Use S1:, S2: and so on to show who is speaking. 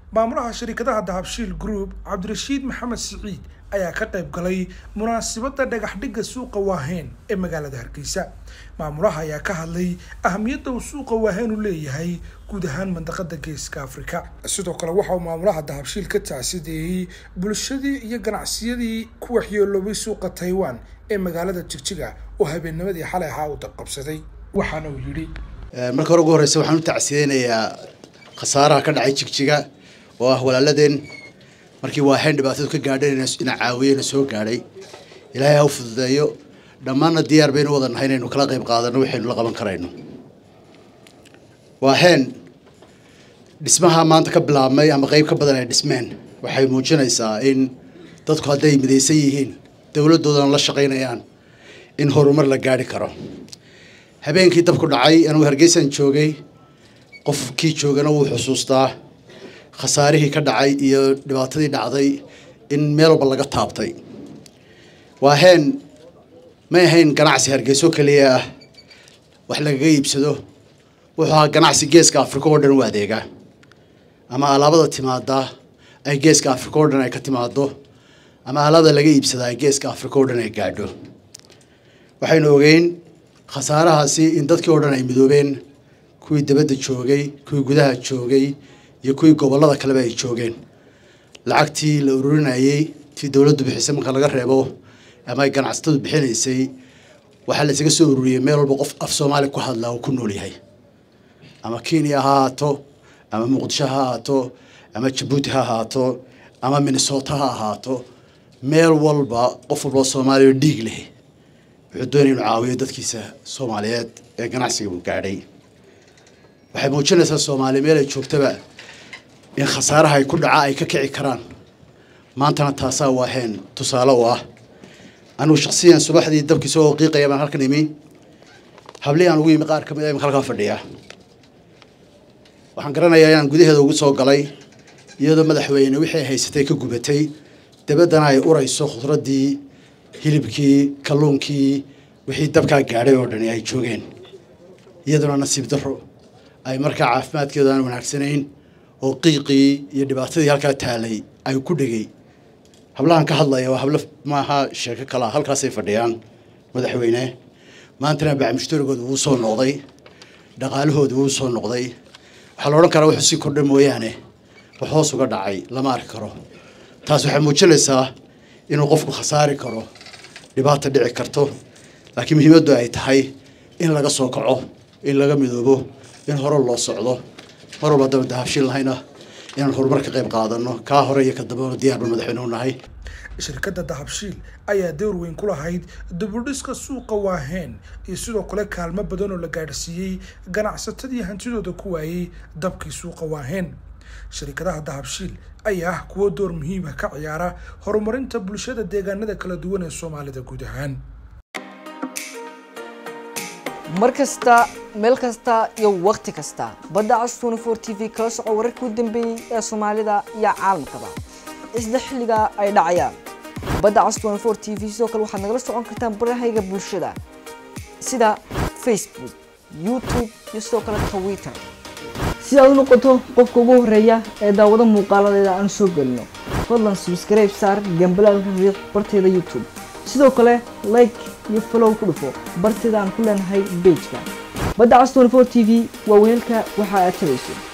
S1: maamulaha shirkadaha dahabshiil group cabdirashiid maxamed siciid ayaa ka qayb galay munaasabadda dhagax dhigga suuqa waaheen ee magaalada hargeysa maamulaha ayaa ka hadlay ahamiyadda uu suuqa waaheen u leeyahay guud ahaan mandaqada geeska afrika sidoo kale waxa uu maamulaha dahabshiil ka taasideeyey bulshadii iyo ganacsiyadii ku waxyeeloobay suuqa taiwan ee magaalada jigjiga oo habeennimadii xalay ahaa uu dabqabsaday waxaana uu yidhi
S2: marka hore ugu horeysa waxaan u tacsiyeynayaa khasaaraha ka dhacay jigjiga oo ah walaaladeen markii waaheen dhibaatadu ka gaadheen ina caawiyena soo gaadhay ilaahay ha u fududeeyo dhammaanna diyaar baynu wada nahay inaynu kala qayb qaadano waxaynu la qaban karayno waaheen dhismaha maanta ka bilaabmay ama qeyb ka badan ay dhismeen waxay muujinaysaa in dadku hadday midaysan yihiin dowladdoodana la shaqaynayaan in horumar la gaadhi karo habeenkii dabku dhacay anuu hargeysan joogay qofkii joogana wuu xusuustaa khasaarihii ka dhacay iyo dhibaatadii dhacday in meel walba laga taabtay waaheen may ahayn ganacsi hargeyso keliya ah wax lagaga iibsado wuxuu ahaa ganacsi geeska afrika oo dhan u adeega ama alaabada timaada ay geeska afrika oo dhan ay ka timaado ama alaabada laga iibsada ay geeska afrika oo dhan ay gaadho waxaynu ogeyn khasaarahaasi in dadkii oo dhan ay midoobeen kuwii dabadda joogay kuwii gudaha joogay iyo kuwii gobollada kaleba ay joogeen lacagtii la ururinayey tii dowladdu bixisay marka laga reebo ama ay ganacsatadu bixinaysay waxaa la isaga soo ururiyey meel walba qof af soomaali ku hadlaa uu ku nool yahay ama kenya ha ahaato ama muqdisho ha ahaato ama jabuuti ha ahaato ama minnesota ha ahaato meel walba qof walba soomaaliya oo dhiig leh wuxuu doonaya inuu caawiyo dadkiisa soomaaliyeed ee ganacsiga uu gaadhay waxay muujinaysaa soomaaliya meel ay joogtaba in khasaaraha ay ku dhaca ay ka kici karaan maantana taasaa waaheen tusaale u ah anigu shaksiyan subaxdii dabkii soo qiiqaya baan halkan imi hablihii aan ugu yimi qaar ka mid a imika halkaa fadhiya waxaan garanayaa inaan gudaheeda ugu soo galay iyadoo madaxweyne wixii ay haysatay ka gubatay dabaddana ay urayso khudraddii hilibkii kalluunkii wixii dabkaa gaadhay oo dhani ay joogeen iyaduna nasiib darro ay markaa caafimaadkeedu aan wanaagsanayn oo qiiqii iyo dhibaatadii halkaa taalay ay ku dhegay hablahan ka hadlaya waa hablo maaha sheeko kalaa halkaasay fadhiyaan madaxweyne maantana bacmushtarigooda wuu soo noqday dhaqaalahooda wuu soo noqday waxaa la odhan karaa wuxuu sii kordhay mooyaane wax hoos uga dhacay lama arki karo taas waxay muujinaysaa inuu qofku khasaari karo dhibaata dhici karto laakiin muhiimaddu ay tahay in laga soo kaco in laga midoobo in hore loo socdo mar walba haddaba dahabshiil lahayna inaan horumar ka qayb qaadano kaa hore iyo ka dambena diyaarba madaxweyne u nahay
S1: shirkadda dahabshiil ayaa door weyn ku lahayd dibudhiska suuqa waaheen iyo sidoo kale kaalmo badan oo la gaadhsiiyey ganacsatadii hantidooda ku waayey dabkii suuqa waaheen shirkadaha dahabshiil ayaa ah kuwo door muhiima ka ciyaara horumarinta bulshada deegaanada kala duwan ee soomaalida guud ahaan
S3: mar kasta meel kasta iyo wakhti kasta badda cas tnfor t v kala soco wararkii u dambeeyey ee soomaalida iyo caalamkaba isla xilliga ay dhacayaan badda cas tnfor t v sidoo kale waxaad nagala socon kartaan barahayga bulshada sida facebook youtube iyo sidoo kale twitter si aad u noqoto qofka ugu horeeya ee daawado muuqaaladeeda aan soo gelino fadlan subscribe saar gambalaalka riiq barteeda youtube sidoo kale like iyo follow ku dhufo barteeda aan ku leenahay bejka badda cas tnfor t v waa weelka waxa aad tabayso